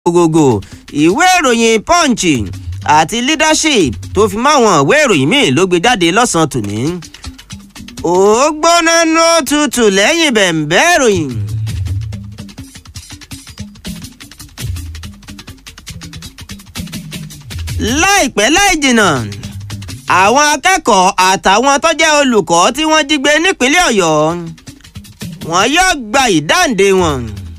gbogbogbò ìwé ìròyìn punch àti leadership tó fi máwọn ìwé ìròyìn míì ló gbé jáde lọ́sàn-án tòní. ó gbóná nú tutù lẹ́yìn bẹ̀m̀bẹ́ ìròyìn. láìpẹ́ láì jìnnà àwọn akẹ́kọ̀ọ́ àtàwọn tó jẹ́ olùkọ́ tí wọ́n jí gbé nípínlẹ̀ ọ̀yọ́ wọn yóò gba ìdáǹdè wọn.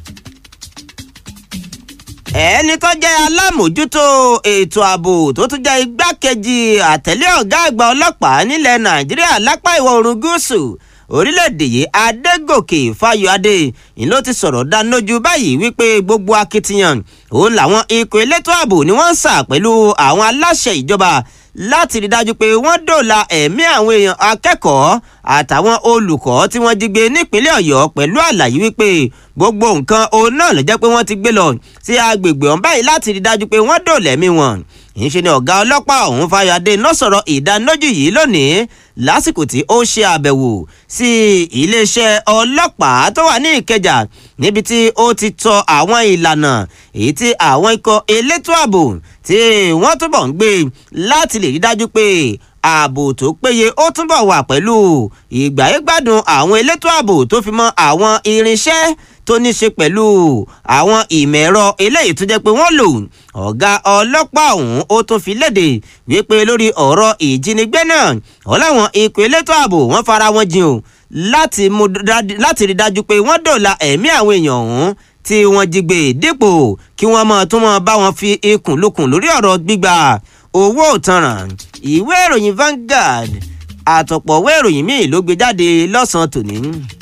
ẹni tó jẹ́ alámòjútó ètò ààbò tó tún jẹ́ igbákejì àtẹ̀lé ọ̀gá àgbà ọlọ́pàá nílẹ̀ nàìjíríà lápá ìwọ̀ oòrùn gúúsù orílẹ̀-èdè yìí adégòkè fáyọ̀adé ni ló ti sọ̀rọ̀ dánilójú báyìí wípé gbogbo akitiyan òun làwọn ikọ̀ elétò ààbò ni wọ́n ń sà pẹ̀lú àwọn aláṣẹ ìjọba láti rí dájú pé wọ́n dòòlà ẹ̀mí àwọn èèyàn akẹ́kọ̀ọ́ àtàwọn olùkọ́ tí wọ́n jí gbé nípínlẹ̀ ọ̀yọ́ pẹ̀lú àlàyé wípé gbogbo nǹkan òun náà ló jẹ́ pé wọ́n ti gbé lọ sí agbègbè ọ̀hún báyìí láti rí dájú pé wọ́n dòòlà ẹ̀mí wọn ìṣe ni ọ̀gá ọlọ́pàá ọ̀hún fayọ̀adé náà sọ̀rọ̀ ìdánilójú yìí lónìí lásìkò tí ó ṣe àbẹ̀wò sí iléeṣẹ́ ọlọ́pàá tó wà ní ìkẹjà níbi tí ó ti tọ àwọn ìlànà èyí tí àwọn ikọ̀ elétò ààbò tí wọ́n túbọ̀ ń gbé láti lè rí dájú pé ààbò tó péye ó túbọ̀ wà pẹ̀lú ìgbáyégbádùn àwọn elétò ààbò tó fi mọ́ àwọn irinṣẹ́ tó ní ṣe pẹ̀lú àwọn ìmọ̀ ẹ̀rọ eléyìí tó jẹ́ pé wọ́n lò ọ̀gá ọlọ́pàá ọ̀hún ó tún fi léde wípé lórí ọ̀rọ̀ ìjínigbé náà ó láwọn ikọ̀ elétò ààbò wọ́n fara wọn jìn o láti rí dájú pé wọ́n dòòlà ẹ̀mí àwọn èèyàn ọ̀hún tí wọ́n jí gbé dípò kí wọ́n mọ̀ tún mọ̀ bá wọn fi ikùn lukùn lórí ọ̀rọ̀ gbígba owó ìtanràn ìwé ìròyìn Vanguard àtọ̀pọ̀ ìwé ìròyìn míì ló gbé jáde lọ́sàn-án tòní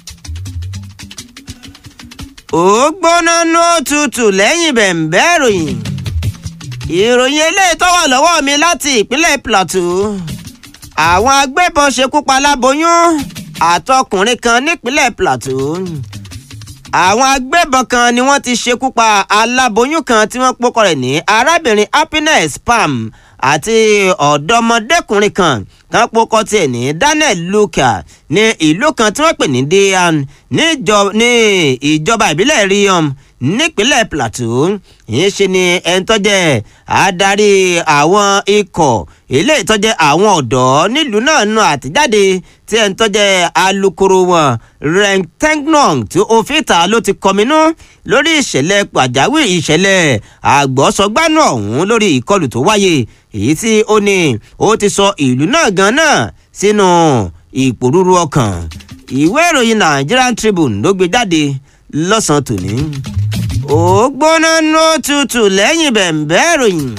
ó gbóná ní òtútù lẹ́yìn bẹ̀m̀bẹ́ ìròyìn ìròyìn eléyìí tó wà lọ́wọ́ mi láti ìpínlẹ̀ Plateau àwọn agbébọn ṣekú pa aláboyún àtọkùnrin kan nípínlẹ̀ Plateau àwọn agbébọn kan ni wọ́n ti ṣekú pa aláboyún kan tí wọ́n pọ́kọ rẹ̀ ní arábìnrin Happiness Pam àti ọ̀dọ́mọdékùnrin kan kan pokọ tiẹ̀ ní Daniel Luka ní ìlú kan tí wọ́n pè ní Dian ní ìjọba ìbílẹ̀ Riom nípínlẹ̀ Plateau yìí ṣe ni ẹni tó jẹ́ adarí àwọn ikọ̀ ilé ìtọ́jẹ́ àwọn ọ̀dọ́ nílùú náà nù àtijáde tí ẹni tó jẹ́ alukoro wọn Rentengnon tí ó fi ta ló ti kọminú lórí ìṣẹ̀lẹ̀ pàjáwìrì ìṣẹ̀lẹ̀ àgbọ̀sọgbánú ọ̀hún lórí ìkọlù tó wáyé èyí tí ó ní ó ti sọ ìlú náà gan náà sínú ìpòrúru ọkàn ìwé ìròyìn Nigerian Tribune ló gbé jáde lọ́sàn-án tòní ó gbóná nú tutù lẹ́yìn bẹ̀m̀bẹ́ ìròyìn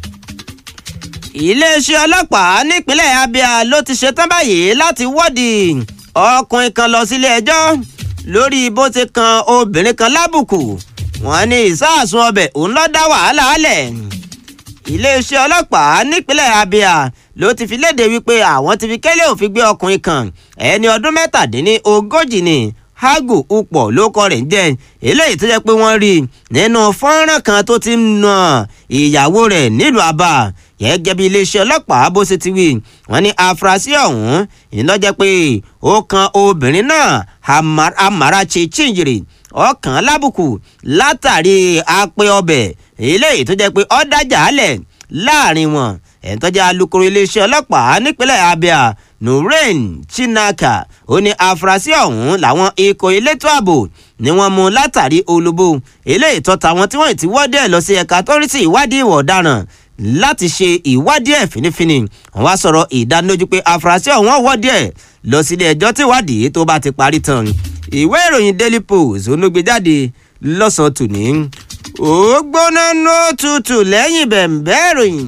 iléeṣẹ́ ọlọ́pàá nípínlẹ̀ Abia ló ti ṣetán báyìí láti wọ́ọ̀dì ọkùnrin kan lọ sílé ẹjọ́ lórí bó ti kan obìnrin kan lábùkù wọ́n ní ìsáàsùn ọbẹ̀ òun ló dá wàhálà álẹ̀ iléeṣẹ́ ọlọ́pàá nípínlẹ̀ Abia ló ti fi léde wípé àwọn ti fi kélé òfin gbé ọkùnrin kan ẹni ọdún mẹ́tàdínní ogójì ni hagu upọ̀ ló kọ rẹ̀ ń jẹ́ eléyìí tó jẹ́ pé wọ́n rí nínú fọ́nrán kan tó ti ń na ìyàwó rẹ̀ nílùú Aba gẹ́gẹ́ bí iléeṣẹ́ ọlọ́pàá bó ṣe ti wí wọ́n ní afurasí ọ̀hún ìlọ́jẹ́ pé ó kan obìnrin náà Amarachi Chinjiri ọkàn lábùkù látàrí apẹ ọbẹ̀ eléyìí tó jẹ́ pé ó dájà álẹ̀ láàrin wọn ẹ̀ tó jẹ́ alukoro iléeṣẹ́ ọlọ́pàá nípínlẹ̀ Abia Nurain Chinaka ó ní afurasí ọ̀hún làwọn ikọ̀ elétò ààbò ni wọ́n mú látàrí olóbó eléyìí tó tàwọn tí wọ́n ti wọ́dí ẹ̀ lọ sí ẹ̀ka tó rí sí ìwádìí ìwà ọ̀daràn láti ṣe ìwádìí ẹ̀ fínífíní wọ́n wá sọ̀rọ̀ ìdánilójú pé afurasí ọ̀hún wọ́dí ẹ̀ lọ sílé ẹjọ́ tí ìwádìí tó bá ti parí tán ìwé ìròyìn Daily Post onúgbèjáde lọ́sàn-án tòní ó gbóná nó tutù lẹ́yìn bẹ̀m̀bẹ́ ìròyìn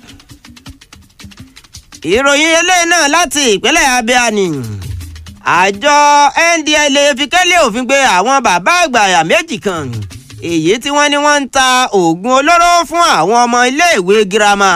ìròyìn eléyìí náà láti ìpínlẹ̀ Abia ni àjọ NDLEA fi kẹ́lẹ́ òfin gbé àwọn bàbá àgbàyà méjì kan èyí tí wọ́n ní wọ́n ń ta oògùn olóró fún àwọn ọmọ iléèwé girama.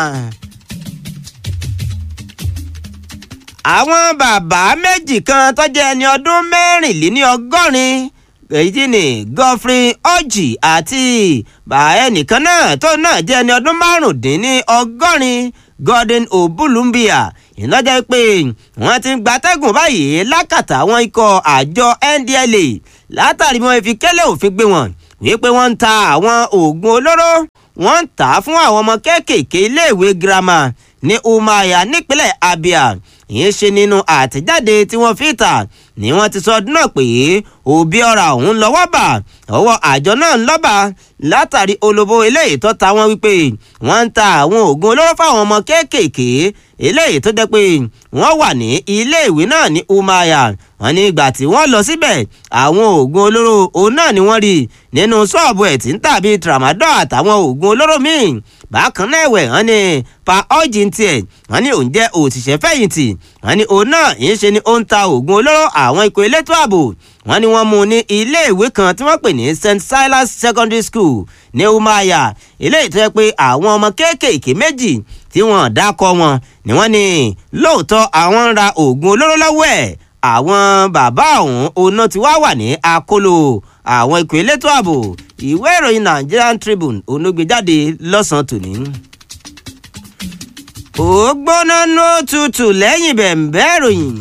àwọn bàbá méjì kan tó jẹ́ ẹni ọdún mẹ́rìnléní ọgọ́rin èyí ni Godfrey Orji àti ẹnìkan náà tó náà jẹ́ ẹni ọdún márùndínní ọgọ́rin Gordon Obulumbia ìnájà pé wọ́n ti ń gbatẹ́gùn báyìí lákàtà àwọn ikọ̀ àjọ NDLEA látàrí wọn fi kẹ́lẹ́ òfin gbé wọn wípé wọ́n ń ta àwọn oògùn olóró wọ́n ń tà á fún àwọn ọmọ kéékèèké iléèwé girama ní Umuahia nípínlẹ̀ Abia ìyẹn ṣe nínú àtẹ̀jáde tí wọ́n fi ta ni wọ́n ti sọ ọdún náà pé òbí ọ̀rà òun lọ́wọ́ bà ọwọ́ àjọ náà ń lọ́ba látàrí olóbó eléyìí tó ta wọ́n wípé wọ́n ń ta àwọn oògùn olóró fáwọn ọmọ kéékèèké eléyìí tó jẹ́ pé wọ́n wà ní iléèwé náà ní Umuahia wọ́n ní ìgbà tí wọ́n lọ síbẹ̀ àwọn oògùn olóró òun náà ni wọ́n rí nínú ṣọ́ọ̀bù ẹ̀ tí ń tà bíi tramadol àtàwọn oògùn olóró míì bákan náà ẹ̀wẹ̀ wọ́n ní pa ọ́jì tiẹ̀ wọ́n ní òun jẹ́ òṣìṣẹ́ fẹ̀yìntì wọ́n ní òun náà yìí ṣe ni ó ń ta oògùn olóró àwọn ikọ̀ elétò ààbò wọ́n ní wọ́n mú un ní iléèwé kan tí wọ́n pè ní St Silas Secondary School ní Umuahia eléyìí tó yẹ pé àwọn ọmọ kéékèèké méjì tí wọ́n dákọ wọn ni wọ́n ní lóòótọ́ àwọn ń ra oògùn olóró lọ́wọ́ ẹ̀ àwọn bàbá ọ̀hún oná ti wá wà ní akóló àwọn ikọ̀ elétò ààbò ìwé ìròyìn Nigerian Tribune onígbèjáde lọ́sàn-án tòní. ó gbóná ní òtútù lẹ́yìn bẹ̀m̀bẹ́ ìròyìn.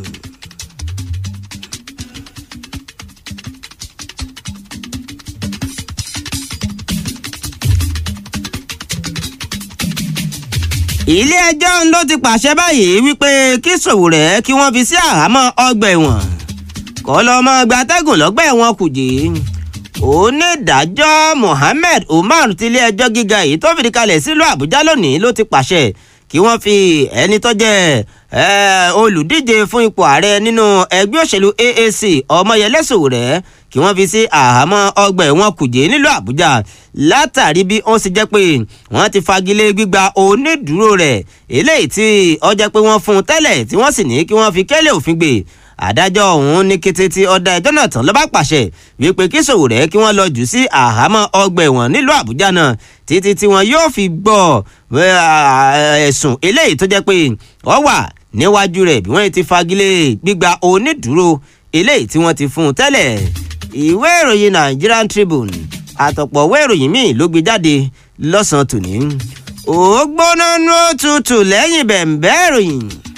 ilé ẹjọ́ ló ti pàṣẹ báyìí wípé kí Sowore kí wọ́n fi sí àhámọ́ ọgbà ẹ̀wọ̀n kọ́ lọ́ mọ́ gbatẹ́gùn lọ́gbà ẹ̀wọ̀n Kùjé onídàájọ́ Mohammed Umar tilé ẹjọ́ gíga yìí tó fìdí kalẹ̀ sílùú Àbújá lónìí ló ti pàṣẹ kí wọ́n fi ẹni tó jẹ́ olùdíje fún ipò ààrẹ nínú ẹgbẹ́ òṣèlú AAC Ọmọyẹlé Sowore kí wọ́n fi sí àhámọ́ ọgbà ẹ̀wọ̀n Kùjé nílùú Àbújá látàrí bí ó sì jẹ́ pé wọ́n ti fagilé gbígba onídùúró rẹ̀ eléyìí tí ó jẹ́ pé wọ́n fún un tẹ́lẹ̀ tí wọ́n sì ní kí wọ́n fi kélé òfin gbé adájọ́ ọ̀hún ní kété tí ọ̀dà ẹjọ́ náà tán ló bá pàṣẹ wípé kí Sowore kí wọ́n lọ jù sí àhámọ́ ọgbà ẹ̀wọ̀n nílùú Àbújá náà títí tí wọn yóò fi gbọ́ ẹ̀sùn eléyìí tó jẹ́ pé ó wà níwájú rẹ̀ bí wọ́n ti fagilé gbígba onídùúró eléyìí tí wọ́n ti fún un tẹ́lẹ̀ ìwé ìròyìn Nigerian Tribune àtọ̀pọ̀ ìwé ìròyìn míì ló gbé jáde lọ́sàn-án tòní. ó gbóná nú òtútù lẹ́yìn bẹ̀m̀bẹ́ ìròyìn.